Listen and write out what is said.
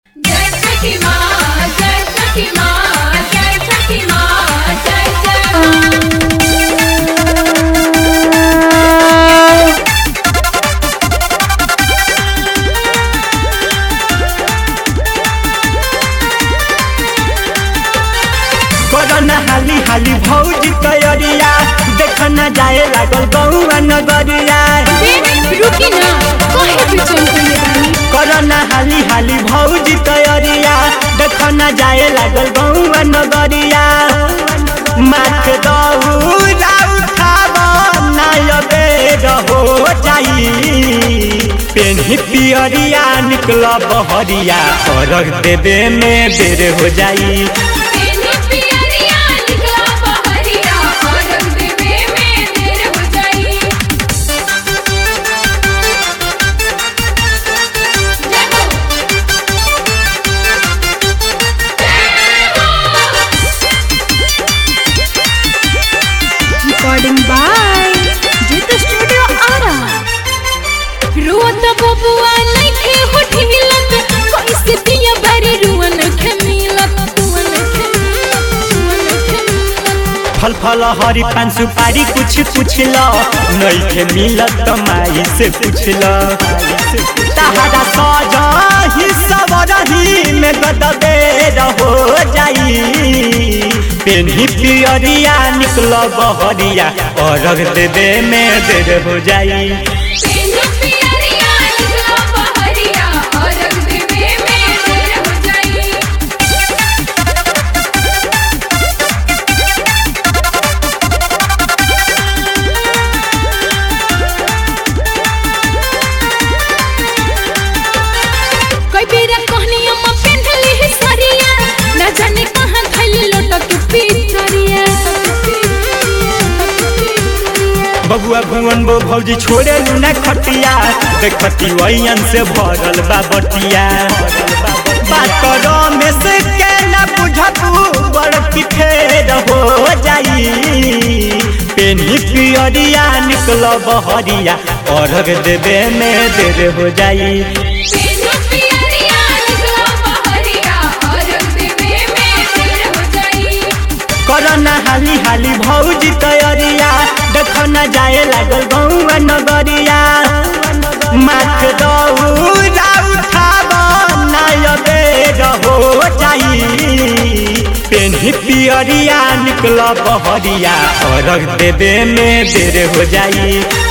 जय छठी माँ जय छठी माँ जय छठी माँ जय जय कोरोना हाली हाली भौजी तैयारिया देख न जाए लागल गौआ नगरिया रुकी ना काहे बेचैन करले बानी कोरोना हाली हाली भौजी तैयारिया देख न जाए लागल गौआ नगरिया माथ दौरा उठाब नायबे रहो जाई पेन्ही पियरिया निकल बहरिया अर्घ देवे में बेर हो जाई तेने पियरिया निकला बहरिया और रंग देवे में देर हो जाई जय हो recording by Jit Studio Ara. रोत बबुआ नइखे होठी मिलत कैसे दिया भरी रुअन खे मिलत रुअन खे मिलत रुअन खे मिलत फल फल हरी पान सुपारी कुछ पूछ लो नइखे मिलत त माई से पूछ लो तहरा सजा ही सब रही में गदबे रहो जाई पेन्ही पियरिया निकल बहरिया अर्घ देवे में देर हो जाई तेने पियरिया निकला बहरिया और रंग देवे में देर हो जाई कई बेरा कहनी अम्मा पेंधली है सरिया ना जाने कहां धइली लोटक पिचरिया बबुआ भुवन बो भौजी छोड़े लूना खटिया देखती वैयन से भरल बा बटिया बात में से के न बुझबू बड़ फेर हो जाई पेनी पियरिया निकल बहरिया अर्घ देवे में देर हो जाई तेने पियरिया निकला बहरिया और रंग देवे में देर हो जाई करना हाली हाली भौजी तैयारिया देख न जाए लागल गौआ नगरिया माथ दौरा उठाब नायबे रहो जाई पेन्ही पियरिया निकल बहरिया अर्घ देवे में देर हो जाई